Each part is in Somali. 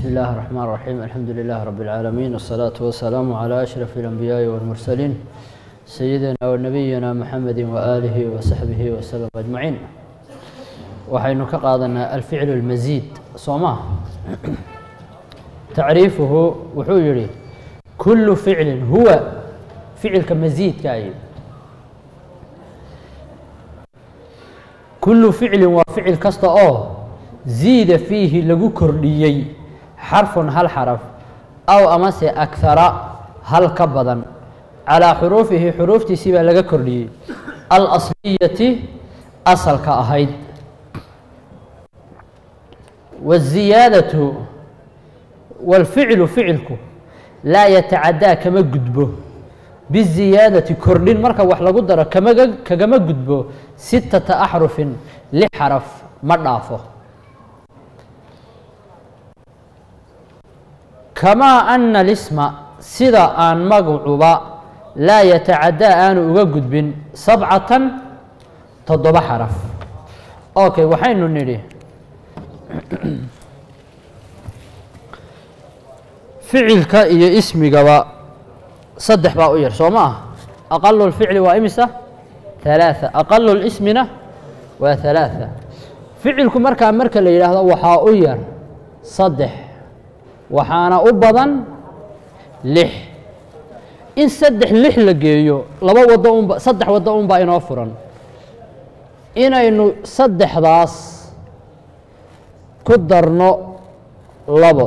بسم الله الرحمن الرحيم الحمد لله رب العالمين والصلاة والسلام على أشرف الأنبياء والمرسلين سيدنا ونبينا محمد وآله وصحبه وسلم أجمعين waxaynu ka qaadanaa alficlu اlmasiid soo maa tacriifuhu wuxuu yihi kulu ficlin huwa ficilka masiidka ay kulu ficlin waa ficil kasta oo ziida fiihi lagu kordhiyey xarfun hal xaraf aw amase akhara hal ka badan calaa xuruufihi xuruuftiisii baa laga kordhiyey alasliyati asalka ahayd wالziyaadaةu wاlficlu ficilku laa yatacadaa kama gudbo biziyaadati kordhin marka wax lagu daro kamaga kagama gudbo sittata axrufin lix xaraf ma dhaafo kamaa ana اlisma sida aan magacuba laa yatacadaa aanu uga gudbin sabcatan toddoba xaraf okay waxaynu nidhi ficilka iyo ismigaba saddex baa u yar soo ma ah aqalu اlficli waa imisa ثalaaثa aqalu اlismina waa ثalaaثa ficilku markaa marka la yidhaahdo waxaa u yar saddex waxaana u badan lix in saddex lix la geeyo laba wado unba saddex waddo unbaa inoo furan inaynu saddexdaas ku darno labo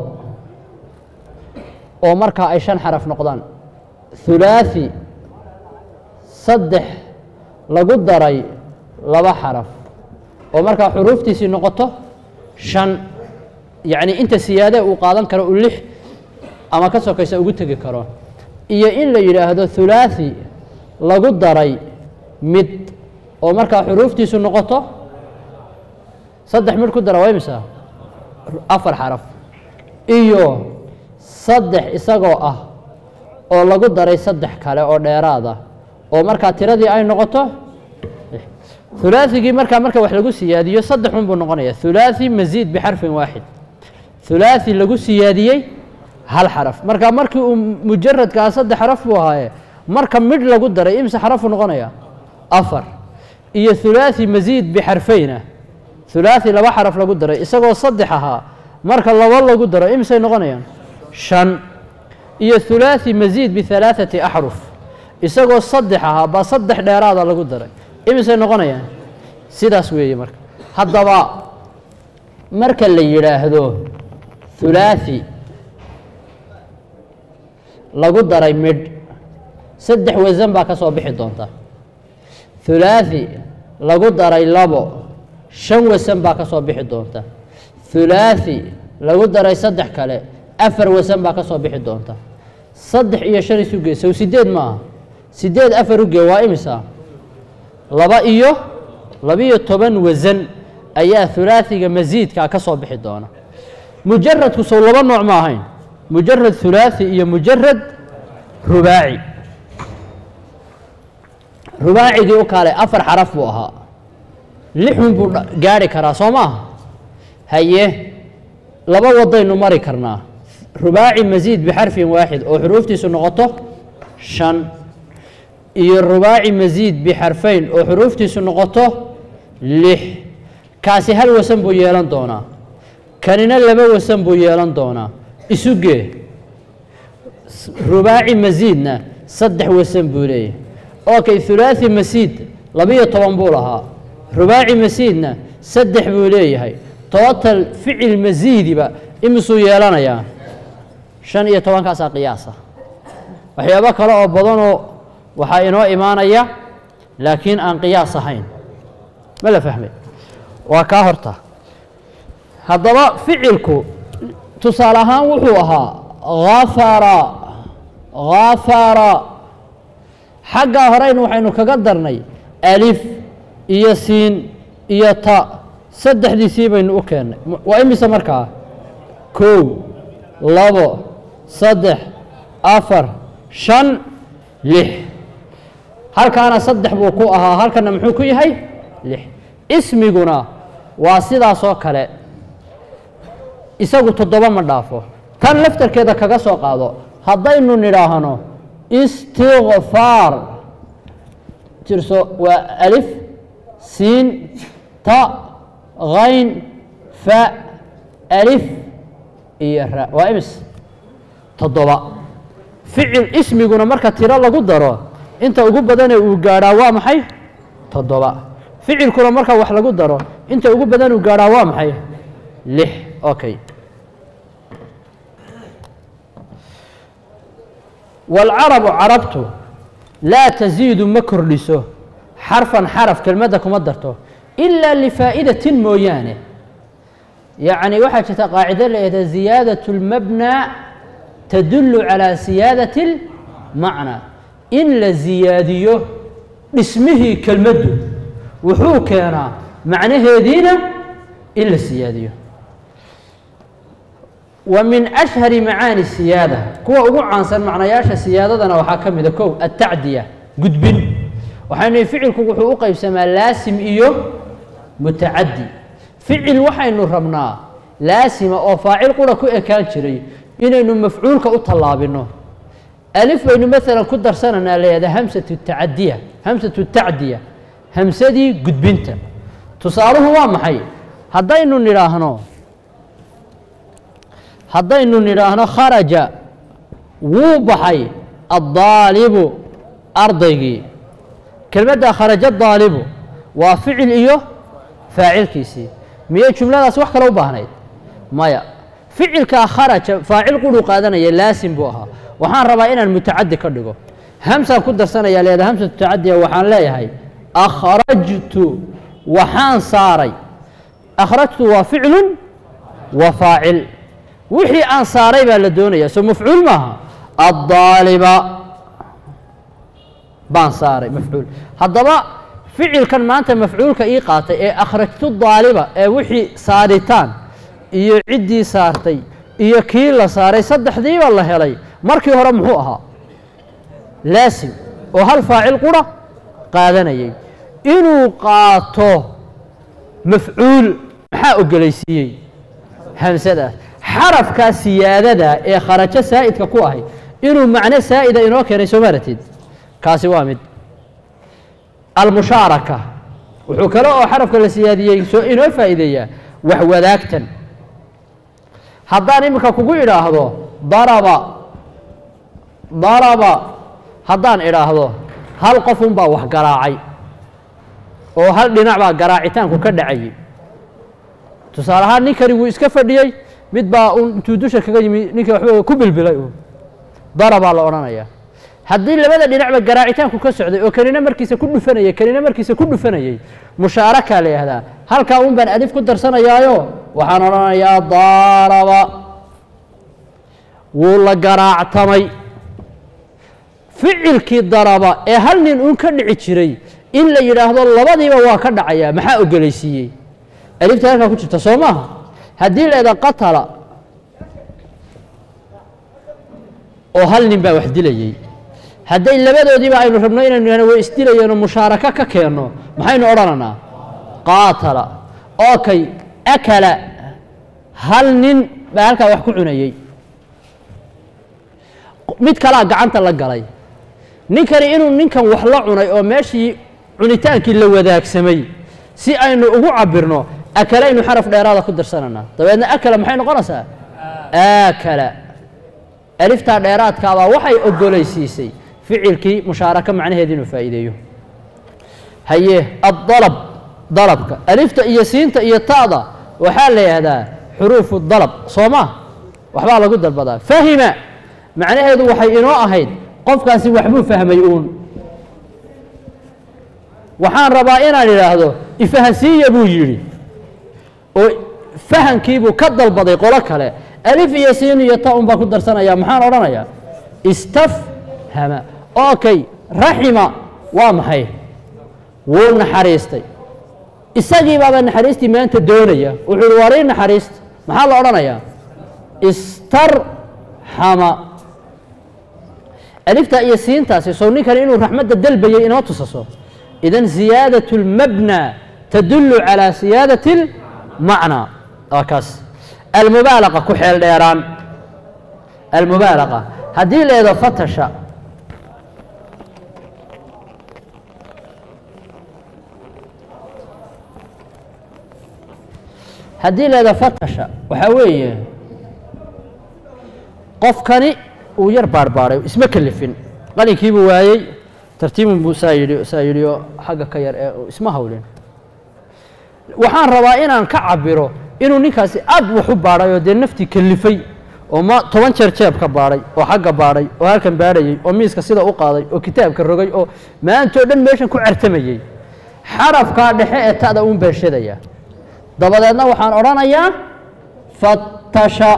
oo markaa ay shan xaraf noqdaan hulaaثi saddex lagu daray laba xaraf oo markaa xuruuftiisii noqoto shan yacni inta siyaade uu qaadan karo u lix ama ka sokaysa ugu tegi karo iyo in la yidhaahdo hulaaثi lagu daray mid oo markaa xuruuftiisu noqoto saddex midh ku dara waa imisa afar xaraf iyo saddex isagoo ah oo lagu daray saddex kale oo dheeraada oo markaa tiradii ay noqoto hulaaثigii markaa marka wax lagu siyaadiyo saddex un buu noqonaya hulaaثi masiid bixarfin waaxid hulaaثi lagu siyaadiyey hal xaraf marka markii uu mujaradkaa saddex xaraf buu ahaaye marka midh lagu daray imse xarafuu noqonaya afar iyo hulaaثi masiid bixarfeyna hulaaثi laba xaraf lagu daray isagoo saddex ahaa marka laba lagu daro imisay noqonayaan shan iyo hulaaثi masiid bihalaaثati axruf isagoo saddex ahaa baa saddex dheeraada lagu daray imisay noqonayaan sidaas weeye marka haddaba marka la yidhaahdo hulaaثi lagu daray midh saddex wasan baa ka soo bixi doonta hulaaثi lagu daray labo shan wasan baa ka soo bixi doonta hulaaثi lagu daray saddex kale afar wasan baa ka soo bixi doonta saddex iyo shan isu gee sow sideed maaha sideed afar u gee waa imisa laba iyo labiyo toban wasan ayaa hulaaثiga masiidkaa ka soo bixi doona mujaradku sow laba nooc ma ahayn mujarad hulaaثi iyo mujarad rubaaci rubaacigii u kaalay afar xaraf buu ahaa lixun buu gaari karaa soo maaha haye laba wadaynu mari karnaa rubaaci masiid bixarfin waaxid oo xuruuftiisu noqoto shan iyo rubaaci masiid bixarfayn oo xuruuftiisu noqoto lix kaasi hal wasan buu yeelan doonaa kanina laba wasan buu yeelan doonaa isugee rubaaci masiidna saddex wasan buu leeyahay okay hulaaثi masiid labiyo toban buu lahaa rubaaci masiidna saddex buu leeyahay total ficil masiidiba imisuu yeelanayaa shan iyo tobankaasaa qiyaasa waxyaabo kale oo badanoo waxaa inoo imaanaya laakiin aan qiyaas ahayn ma la fahmay waa kaa horta haddaba ficilku tusaale ahaan wuxuu ahaa afara afara xaggaa horeyna waxaynu kaga darnay alif iyo siin iyo ta saddexdiisii baynu u keennay waa imise markaa kow labo saddex afar shan lix halkaana saddex buu ku ahaa halkana muxuu ku yahay lix ismiguna waa sidaas oo kale isagu toddoba ma dhaafo tan laftarkeeda kaga soo qaado haddaynu nidhaahno istikfaar jirso waa alif siin ta hayn fa alif iyo ra waa imis toddoba ficil ismiguna marka tiro lagu daro inta ugu badane uu gaadhaa waa maxay toddoba ficilkuna marka wax lagu daro inta ugu badan uu gaadhaa waa maxay lix okay wاlcarabu carabtu laa taziidu ma kordhiso xarfan xaraf kelmadda kuma darto ilaa lifaa'idatin mooyaane yacni waxaa jirta qaacido leedaha ziyaadaة اlmabna tadulu calى siyaadaة اlmacna in la ziyaadiyo dhismihii kelmaddu wuxuu keenaa macnaheediina in la siyaadiyo wa min ashhari macaani siyaada kuwa ugu caansan macnayaasha siyaadadana waxaa ka mida kow atacdiya gudbin waxaynu ficilku wuxuu u qeybsamaa laasim iyo mutacadi ficil waxaynu rabnaa laasima oo faacil qura ku ekaan jiray inaynu mafcuulka u tallaabino alif baynu maalan ku darsananaa leeyahay hamsatu tacadiya hamsatu tacdiya hamsadii gudbinta tusaaluhu waa maxay haddaynu nidhaahno haddaynu nidhaahno kharaja wuu baxay addaalibu ardaygii kelmadda kharaja daalibu waa ficil iyo faacilkiisii miyay jumladaas wax kale u baahnayd maya ficilkaa kharaja faacil quruu qaadanaya laasim buu ahaa waxaan rabaa inaan mutacadi ka dhigo hamsaan ku darsanaya leeda hamsatu tacadiya waxaan leeyahay akhrajtu waxaan saaray akhrajtu waa ficlun wa faacil wixii aan saaray baa la doonaya soo mafcuul maaha addaaliba baan saaray mafcuul haddaba ficilkan maanta mafcuulka ii qaatay ee akhrajtu daaliba ee wixii saaritaan iyo ciddii saartay iyo kii la saaray saddexdiiba la helay markii hore muxuu ahaa laasim oo hal faacil qura qaadanayay inuu qaato mafcuul maxaa ogolaysiiyey hamsadaas xarafkaa siyaadada ee kharajo saa'idka ku ahay inuu macno saa'ida inoo keenay soo maaratid kaasi waa mid almushaaraka wuxuu kale oo xarafka la siyaadiyey soo inoo faa'iideeyaa wax wadaagtan haddaan iminka kugu idhaahdo daraba daraba haddaan idhaahdo hal qofun baa wax garaacay oo hal dhinac baa garaacitaanku ka dhacayay tusaale ahaan ninkani wuu iska fadhiyey mid baa un intuu dusha kaga yimi ninkii waxba ku bilbilay uun darabaa la odhanayaa haddii labada dhinacba garaacitaanku ka socday oo kanina markiisa ku dhufanayay kanina markiisa ku dhufanayay mushaarakaa la yihahdaa halkaa un baan alif ku darsanayaayo waxaan odhanayaa daaraba wuu la garaactamay ficilkii daraba ee hal nin uun ka dhici jiray in la yidhaahdo labadiiba waa ka dhacayaa maxaa ogolaysiiyey alifta halkaa ku jirta soo maaha haddii la idhaa qatala oo hal nin baa wax dilayey hadday labadoodiiba aynu rabno inaynu ihahno way isdilayeenoo mushaarako ka keenno maxaynu odhanaynaa qaatala okay akala hal nin baa halkaa wax ku cunayey mid kalaa gacanta la galay ninkani inuu ninkan wax la cunay oo meeshii cunitaankii la wadaagsamay si aynu ugu cabirno akalaynu xaraf dheeraada ku darsananaa dabeedna akala maxay noqonaysaa aakala aliftaa dheeraadkaabaa waxay ogolaysiisay ficilkii mushaaraka macnaheedi inuu faa'iideeyo haye addalab dalabka alifta iyo siinta iyo ta'da waxaa la yidhahdaa xuruufu dalab soo ma waxbaa lagu dalbadaa fahima macnaheedu waxay inoo ahayd qofkaasi waxbuu fahmay uun waxaan rabaa inaan idhaahdo ifahansiiya buu yidhi oo fahankiibuu ka dalbaday qolo kale alif iyo siin iyo ta un baan ku darsanaya maxaan odhanayaa istafhama okay raxima waa maxay wuu naxariistay isagii baaba naxariistii maanta doonaya wuxuu uhi warii naxariista maxaa la odhanayaa istarxama alifta iyo siintaasi sow ninkan inuu raxmadda dalbayay inoo tusaso idan ziyaadaة اlmabnى tadulu calى siyaadaة اlmacnى waa kaas almubaalaqa ku xeel dheeraan almubaalaqa haddii leedo fatasha haddii leedo fatasha waxaa weeye qofkani uu yar baarbaaray isma kelifin qalinkiibuu waayey tartiibun buu saa yidhi saa yidhi oo xagga ka yar ee isma hawlin waxaan rabaa inaan ka cabiro inuu ninkaasi aad wax u baadhay oo dee naftii kelifay oo ma toban jeer jeebka baadhay oo xagga baadhay oo halkan baadhayey oo miiska sida u qaaday oo kitaabka rogay oo maantoo dhan meeshan ku cartamayey xarafkaa dhexe ee ta'da uun beeshadaya dabadeedna waxaan odhanayaa fatasha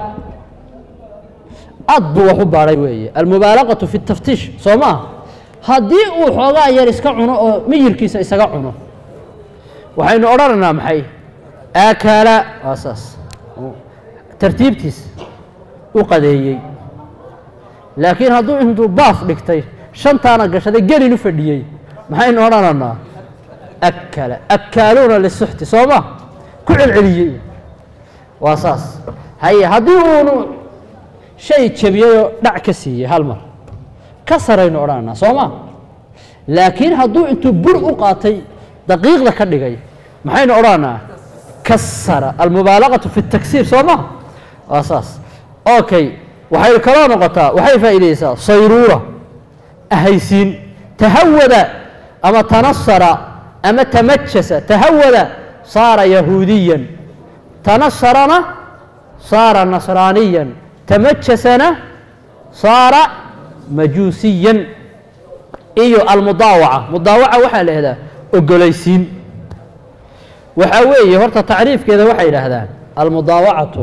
aad buu wax u baadhay weeye almubaalaqatu fi taftiish soo maa haddii uu xoogaa yar iska cuno oo miyirkiisa isaga cuno waxaynu odhanaynaa maxay akala waa saas tartiibtiis u qadeeyey laakiin hadduu intuu baaf dhigtay shantaana gashaday gelin u fadhiyey maxaynu odhanaynaa akala akaaluuna lisuxti soo ma ku celceliyey waa saas haye haddii uunu shay jebiyeyoo dhac ka siiyey hal mar ka saraynu odhanaynaa soo ma laakiin hadduu intuu bur u qaatay daqiiqda ka dhigay maxaynu odhanaynaa kasara almubaalaqatu fi taksiir soo ma waa saas okay waxay kaloo noqotaa waxay faa'iideysaa sayruura ahaysiin tahawada ama tanasara ama tamajasa tahawada saara yahuudiyan tanasarana saara nasraaniyan tamajasana saara majuusiyan iyo almudaawaca mudaawaca waxaa la ihahdaa ogolaysiin waxaa weeye horta tacriifkeeda waxay yidhaahdaan almudaawacatu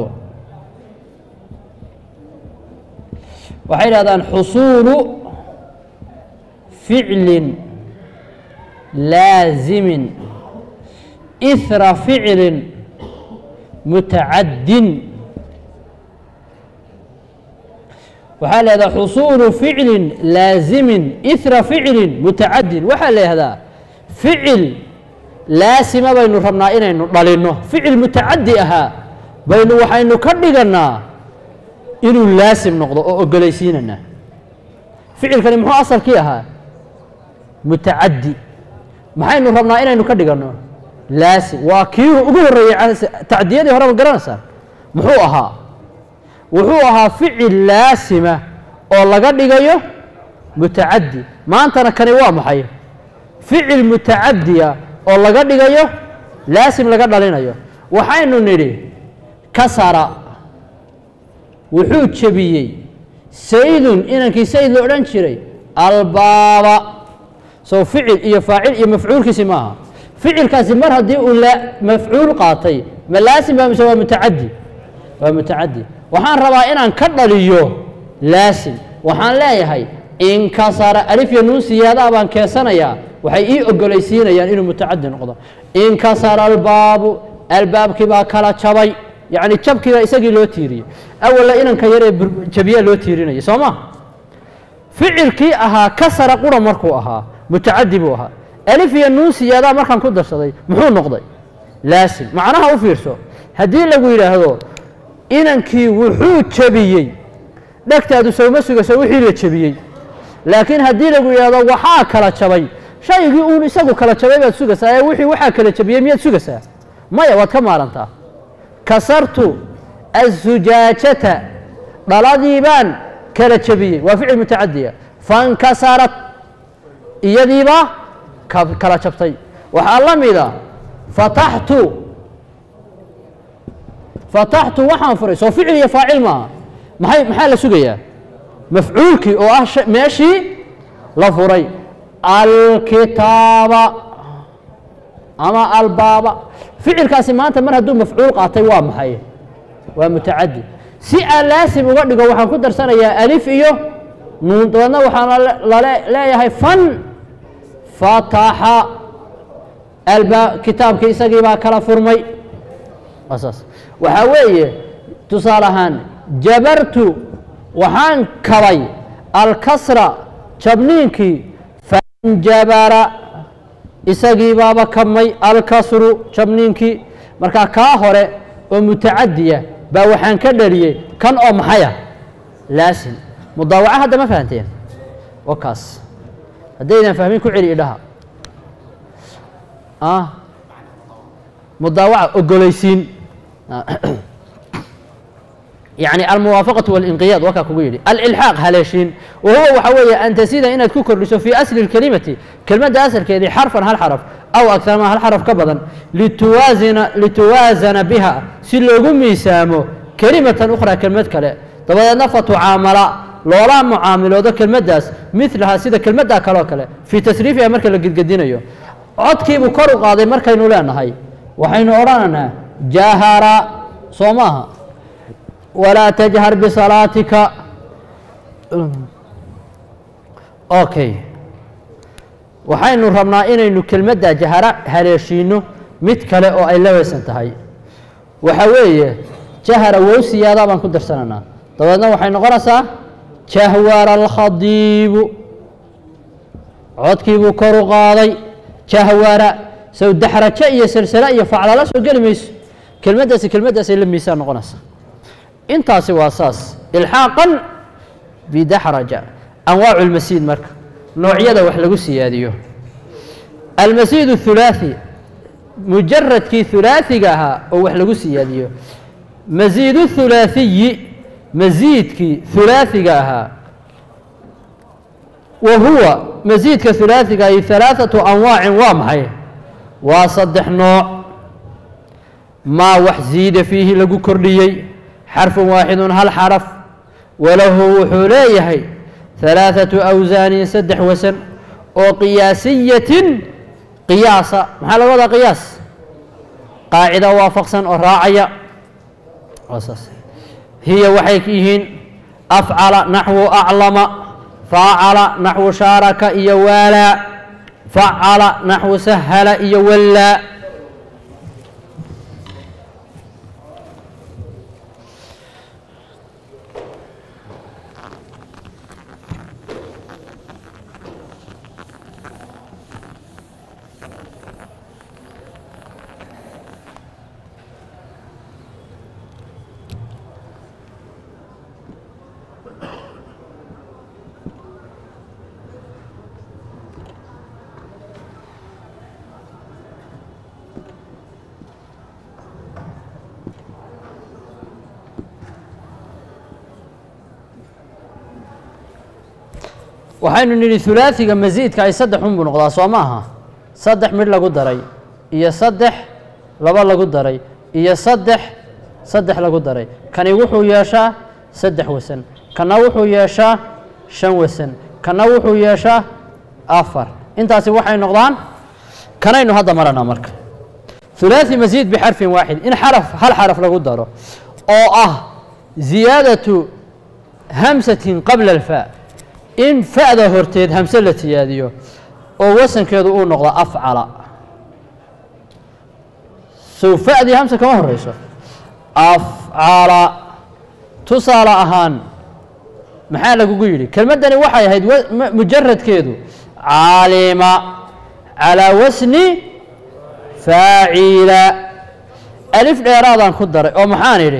waxay yidhahdaan xusuulu ficlin laasimin ihra ficlin mutacaddin waxaa la yihahdaa xusuulu ficlin laasimin ihra ficlin mutacaddin waxaa la yihahdaa ficil laasima baynu rabnaa inaynu dhalinno ficil mutacaddi ahaa baynu waxaynu ka dhigannaa inuu laasim noqdo oo ogolaysiinana ficilkani muxuu asalkii ahaa mutacaddi maxaynu rabnaa inaynu ka dhiganno laasim waa kii ugu horreeyey tacdiyadii hore ma garanaysaa muxuu ahaa wuxuu ahaa ficil laasima oo laga dhigayo mutacaddi maantana kani waa maxay ficil mutacaddiya oo laga dhigayo laasim laga dhalinayo waxaynu nidhi kasara wuxuu jebiyey saydun inankii sayd la odhan jiray albaaba sow ficil iyo faacil iyo mafcuulkiisi maaha ficilkaasi mar haddii uu mafcuul qaatay ma laasim ba mise waa mutacaddi waa mutacaddi waxaan rabaa inaan ka dhaliyo laasim waxaan leeyahay inkasara alif iyo nuun siyaadaa baan keensanayaa waxay ii ogolaysiinayaan inuu mutacadi noqdo inkasara albaabu albaabkii baa kala jabay yacni jabkiibaa isagii loo tiiriyey awalla inanka yar ee jabiyaa loo tiirinayay soo ma ficilkii ahaa kasara qura markuu ahaa mutacadi buu ahaa alif iyo nuun siyaadaa markaan ku darsaday muxuu noqday laasim macnaha u fiirso haddii lagu yidhaahdo inankii wuxuu jebiyey dhegtaadu sowma sugayso wixii la jebiyey laakiin haddii lagu yidhahdo waxaa kala jabay shaygii uun isagu kala jabay baad sugaysaa ee wixii waxaa kala jabiyey miyaad sugaysaa maya waad ka maarantaa kasartu azujaajata dhaladii baan kala jebiyey waa ficil mutacadiya fankasarat iyadiibaa kala jabtay waxaa la mida fataxtu fataxtu waxaan furay soo ficil iyo faacil maaha maxay maxaa la sugayaa mafcuulkii oo ah meeshii la furay alkitaaba ama albaaba ficilkaasi maanta mar hadduu mafcuul qaatay waa maxay waa mutacadi si aan laasim uga dhigo waxaan ku darsanayaa alif iyo nuun dabeedna waxaan lale leeyahay fan fataxa alba kitaabkii isagii baa kala furmay waa saas waxaa weeye tusaale ahaan jabartu waxaan kabay alkasra jabniinkii fanjabara isagii baaba kabmay alkasru jabniinkii markaa kaa hore oo mutacadiya baa waxaan ka dhaliyey kan oo maxaya laasim mudaawaca hadda ma fahanteen wa kaas haddaydan fahmin ku celi idhaha ah mudaawaca ogolaysiin يعني الموافقة والانقياد وكا كوgu yidhi الإلحاaq haleeshiin وهuوa waxa weeye أn تزيda inaad ku kordhiso في أصل الكلمة kelmadda asalkeedii xarفan hal xarف أو أكثر ma hal xarف ka badan lituwaazina lituwaazana biha si loogu miisaamo kelimatan أخرى kelmad kale dabadeedna fatucaamala loola mucaamiloodo kelmaddaas milaha sida kelmaddaa kaleo kale fii tasriifiha marka la gedgedinayo codkiibuu kor u qaaday markaynu leenahay waxaynu odhanaynaa jahara soo maaha walaa tajhar bisalaatika okay waxaynu rabnaa inaynu kelmaddaa jahara haleeshiino mid kale oo ay la weysan tahay waxa weeye jahara wow siyaadaa baan ku darsanaynaa dabeedna waxay noqonaysaa jahwara alkhadiibu codkiibuu kor u qaaday jahwara sow daxrajo iyo salsala iyo faclala soo geli mayso kelmaddaasi kelmaddaasay la miisaan noqonaysaa intaasi waa saas ilxaaqan bidaxraja anwaacu lmasiid marka noocyada wax lagu siyaadiyo almasiid اhulaaثi mujaradkii hulaaثiga ahaa oo wax lagu siyaadiyo masiid اhulaaثiyi masiidkii hulaaثiga ahaa wa huwa masiidka hulaaثiga ay ثalaaثaةu anwaacin waa maxay waa saddex nooc maa wax ziida fiihi lagu kordhiyey xarfu waaxidu hal xaraf walahu wuxuu leeyahay ثalaaثaةu awsaanin saddex wasan oo qiyaasiyatin qiyaasa maxaa laga wadaa qiyaas qaacida waafaqsan oo raacaya saas hiya waxay yihiin afcala naxwu aclama faacala naxwu shaaraka iyo waalaa facala naxwu sahala iyo wallaa waxaynu nidhi hulaaثiga masiidka ay saddex un buu noqdaa soo maaha saddex midh lagu daray iyo saddex laba lagu daray iyo saddex saddex lagu daray kani wuxuu yeeshaa saddex wasan kana wuxuu yeeshaa shan wasan kana wuxuu yeeshaa afar intaasi waxay noqdaan kanaynu hadda maranaa marka hulaaثi masiid bixarfin waaxid in xaraf hal xaraf lagu daro oo ah ziyaadaةu hamsatin qabla اlfaa in fa'da horteed hamse la tiyaadiyo oo wasankeedu uu noqdo afcala sow fa'dii hamse kama horeyso afcala tusaale ahaan maxaa lagugu yidhi kelmaddani waxay ahayd mujaradkeedu caalima calaa wasni faacila alif dheeraadaan ku daray oo maxaan idhi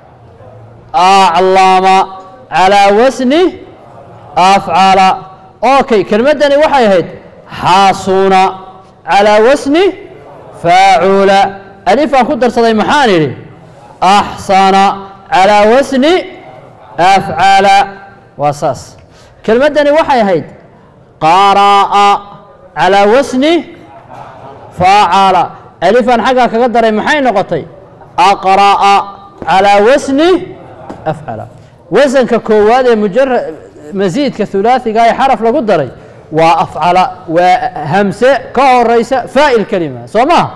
aclama calaa wasni afcala okay kelmaddani waxay ahayd xaasuna calaa wasni faacula alifaan ku darsaday maxaan idhi axsana calaa wasni afcala waa saas kelmaddani waxay ahayd qara'a calaa wasni faacala alifaan xaggaa kaga daray maxay noqotay aqra'a calaa wasni afcala wasanka koowaad ee mujara masiidka hulaaثiga ee xaraf lagu daray waa afcala waa hamse ka horeysa faa'il kelima soo maha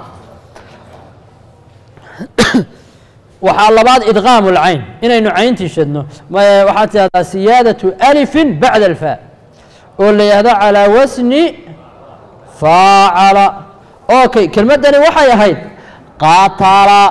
waxaa labaad idqaam اlcayn inaynu cayntii shadno waxaad tidahdaa siyaadaةu alifin bacda alfaa oo la yihahdo calaa wasni faacala okay kelmaddani waxay ahayd qaatala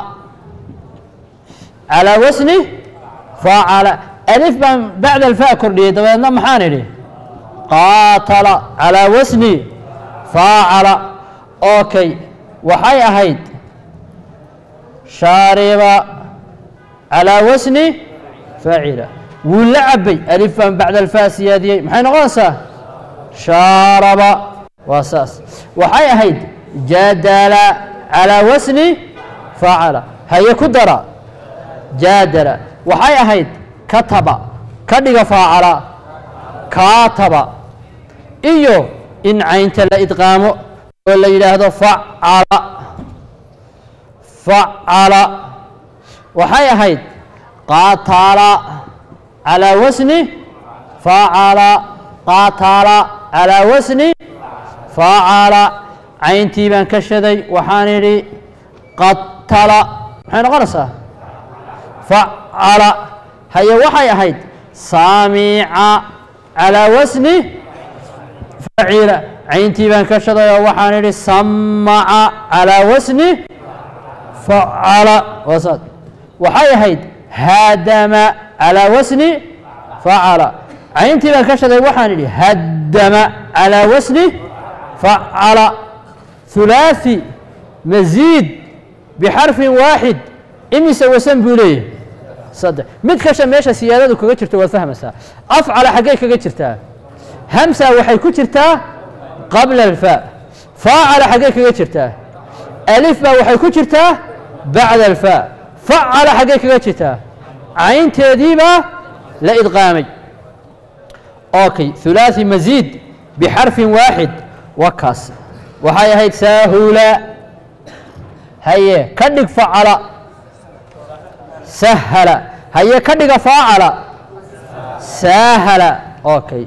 calaa wasni faacala alif baan bacda alfaa kordhiyey dabeedna maxaan idhi qaatala calaa wasni faacala okay waxay ahayd shaariba calaa wasni faacila wuu la cabay alif baan bacda alfaa siyaadiyey maxay noqonaysaa shaaraba waa saas waxay ahayd jadala calaa wasni facala haye ku dara jaadala waxay ahayd kataba ka dhiga faacala kaataba iyo in caynta la idqaamo oo la yidhaahdo facala facala waxay ahayd qaatala calaa wasni facala qaatala calaa wasni facala cayntii baan ka shaday waxaan idhi qatala maxay noqonaysaa facala haye waxay ahayd saamica calaa wasni facila cayntii baan ka shaday oo waxaan idhi samaca calaa wasni facala waasaad waxay ahayd haadama calaa wasni facala cayntii baan ka shaday waxaan idhi haddama calaa wasni facala hulaaثi masiid bixarfin waaxid imise wasan buu leeyahy saddex mid kasha meesha siyaadadu kaga jirto waad fahmaysaa afcala xaggay kaga jirtaa hamsa waxay ku jirtaa qabla alfaa faacala xaggay kaga jirtaa alif baa waxay ku jirtaa bacda alfaa facala xaggay kaga jirtaa caynteediibaa la idqaamay okay hulaaثi masiid bixarfin waaxid waa kaas waxay ahayd saahula haye ka dhig facala sahala haye ka dhiga faacala saahala okay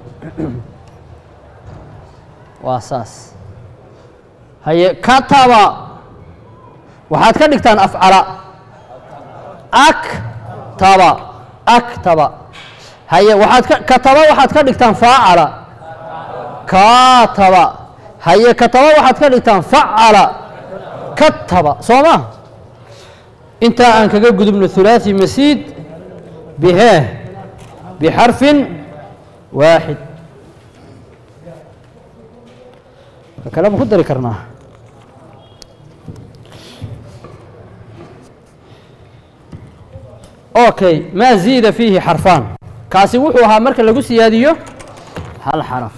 waa saas haye kataba waxaad ka dhigtaan afcala aktaba aktaba haye waxaad ka kataba waxaad ka dhigtaan faacala kaataba haye kataba waxaad ka dhigtaan facala kataba soo ma intaa aan kaga gudubno hulaaثi masiid bihee bixarfin waaxid ka kale ma ku dari karnaa okay maa ziida fiihi xarfaan kaasi wuxuu ahaa marka lagu siyaadiyo hal xaraf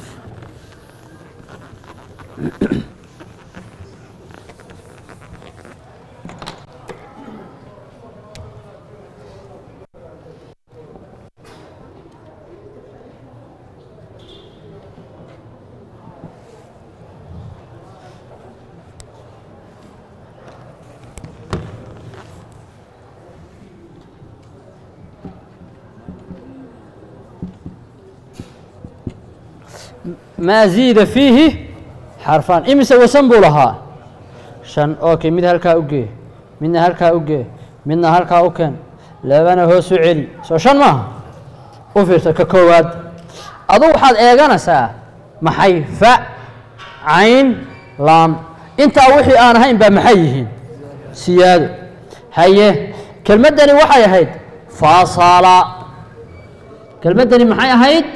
maa ziida fiihi xarfaan imise wasan buu lahaa shan okay mid halkaa u gee midna halkaa u gee midna halkaa u keen labana hoos u celi soo shan maaha u fiirsa ka koowaad adu waxaad eeganaysaa maxay fa cayn laam intaa wixii aan ahayn baa maxay yihiin siyaado haye kelmaddani waxay ahayd faasala kelmaddani maxay ahayd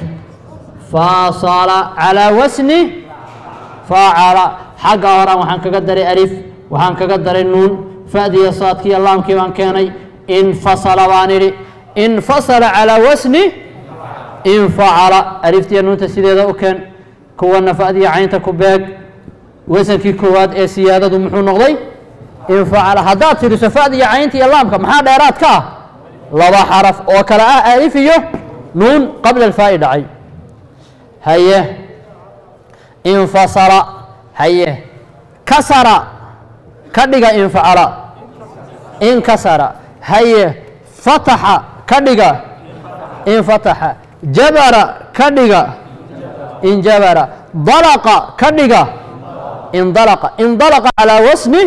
faasala calaa wasni faacala xagga horaan waxaan kaga daray alif waxaan kaga daray nuun fa'diya saadkiiyo laamkii baan keenay infasala baan idhi infasala calaa wasni infacala aliftiya nuunta sideeda u keen kuwana fa'diya caynta ku beeg wasankii koowaad ee siyaadadu muxuu noqday infacala haddaad tiriso fa'diya caynta iyo laamka maxaa dheeraad ka ah laba xaraf oo kale ah alif iyo nuun qabla alfaa'i dhacay haye infasala haye kasara ka dhiga infacala inkasara haye fataxa ka dhiga infataxa jabara ka dhiga injabara dalaqa ka dhiga indalaqa indalaqa calaa wasni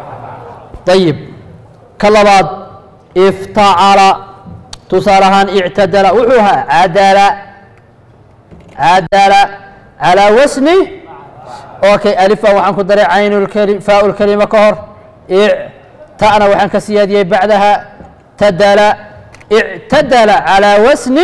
ayib ka labaad iftacala tusaale ahaan ictadala wuxuu ahaa cadala cadala calaa wasni okay alifa waxaan ku daray caynulkeli faaulkelima ka hor ic ta'na waxaan ka siyaadiyey bacdaha tadala ictadala calaa wasni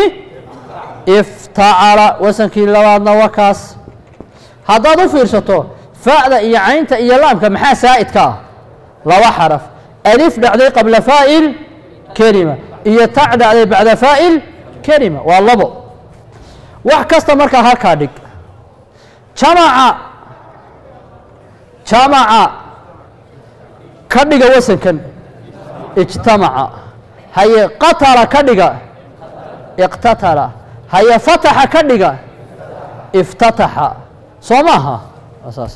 iftacala wasankii labaadna waa kaas haddaad u fiirsato fa'da iyo caynta iyo laamka maxaa saa'idka ah laba xaraf alif dhacday qabla faa'il kelima iyo ta dhacday bacda faa'il kelima waa labo wax kasta markaa halkaa dhig jamaca jamaca ka dhiga wasankan ijtamaca haye qatala ka dhiga iqtatala haye fataxa ka dhiga iftataxa soo maaha waa saas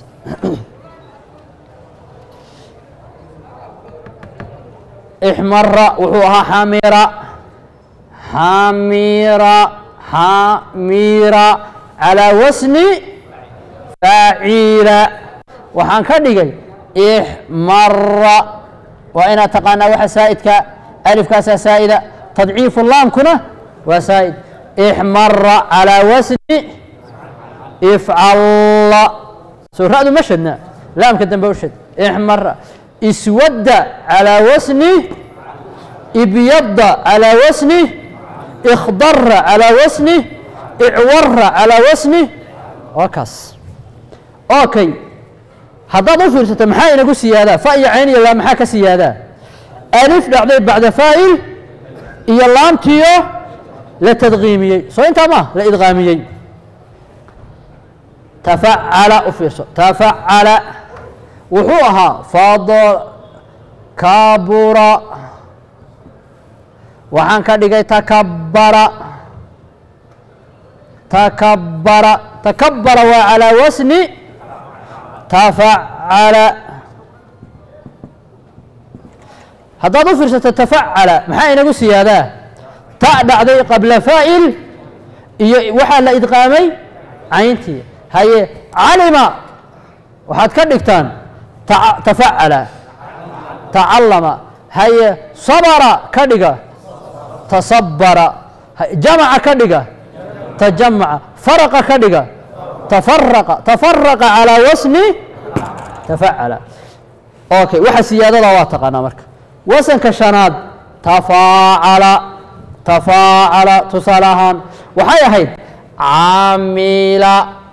ixmara wuxuu ahaa xamira xamira xamira calaa wasni faaciila waxaan ka dhigay ixmara waa inaad taqaanaa waxa saa'idka alifkaasaa saa'ida tadciifu laamkuna waa saa'id ixmara calaa wasni ifcalla soo ra'du ma shadna laamka dambe u shad ixmara iswadda calaa wasni ibyadda calaa wasni ikhdara calaa wasni icwara calaa wasni waa kaas okay haddaad u fiirsato maxaa inagu siyaadaa fa iyo cayn iyo laam maxaa ka siyaadaa alif dhacday bacda faa'il iyo laamtiyo la tadqiimiyey soo intaa ma la idqaamiyey tafacala u fiirso tafacala wuxuu ahaa fad kabura waxaan ka dhigay takabara takabara takabara waa calaa wasni tafacala haddaad u fiirsato tafacala maxaa inagu siyaadaa ta dhacday qabla faa'il iyo waxaa la idqaamay cayntii haye calima waxaad ka dhigtaan tafacala tacallama haye sabara ka dhiga tasabara jamaca ka dhiga tajamaca faraqa ka dhiga tafaraqa tafaraqa calaa wasni tafacala okay waxa siyaadada waa taqaanaa marka wasanka shanaad tafaacala tafaacala tusaale ahaan waxay ahayd caamila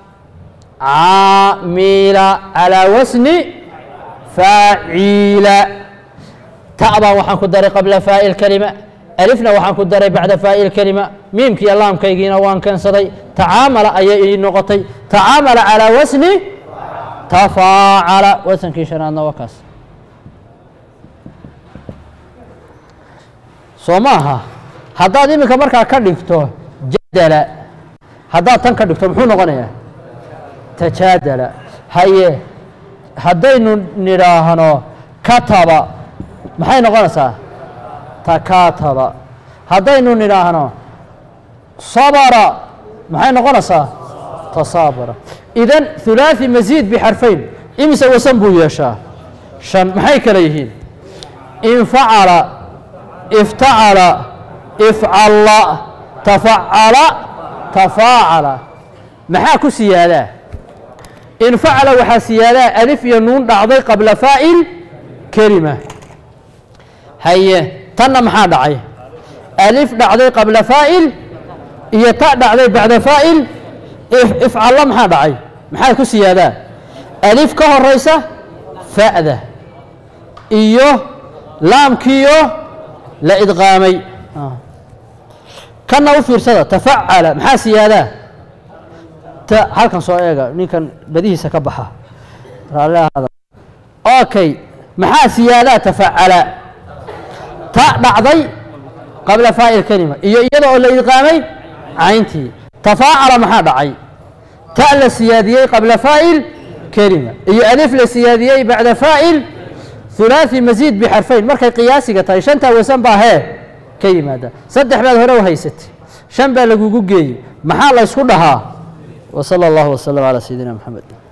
caamila calaa wasni faaciila ta'baan waxaan ku daray qabla faa'il kelima alifna waxaan ku daray bacda faa'il kelima miimkiiyo laamkaygiina waan keensaday tacaamala ayay ii noqotay tacaamala calaa wasni tafaacala wasankii shanaadna waa kaas soo ma aha haddaad iminka markaa ka dhigto jadala haddaad tan ka dhigto muxuu noqonayaa tajaadala haye haddaynu nidhaahno kataba maxay noqonaysaa takaataba haddaynu nidhaahno sabara maxay noqonaysaa tasaabara idan hulaaثi masiid bixarfayn imise wasan buu yeeshaa shan maxay kale yihiin infacala iftacala ifcalla tafacala tafaacala maxaa ku siyaadaa infacala waxaa siyaadaa alif iyo nuun dhacday qabla faa'il kelima haye tanna maxaa dhacay alif dhacday qabla faa'il iyo ta dhacday bacda faa'il ifcalla maxaa dhacay maxaa ku siyaadaa alif ka horaysa fa'da iyo laamkiyo la idqaamay kanna u fiirsada tafacala maxaa siyaadaa ta halkan soo eega ninkan badihiisa ka baxa raalli ahaada okay maxaa siyaadaa tafacala ta dhacday qabla faa'il kelima iyo iyada oo la idqaamay cayntii tafaacala maxaa dhacay ta la siyaadiyey qabla faa'il kelima iyo alif la siyaadiyey bacda faa'il hulaaثi masiid bixarfayn markay qiyaasiga tahay shantaa wasan baa hee ka yimaada saddex baad hore u haysatay shan baa lagugu geeyey maxaa la ysku dhahaa وصلى الله وسلم على سيدنا محمد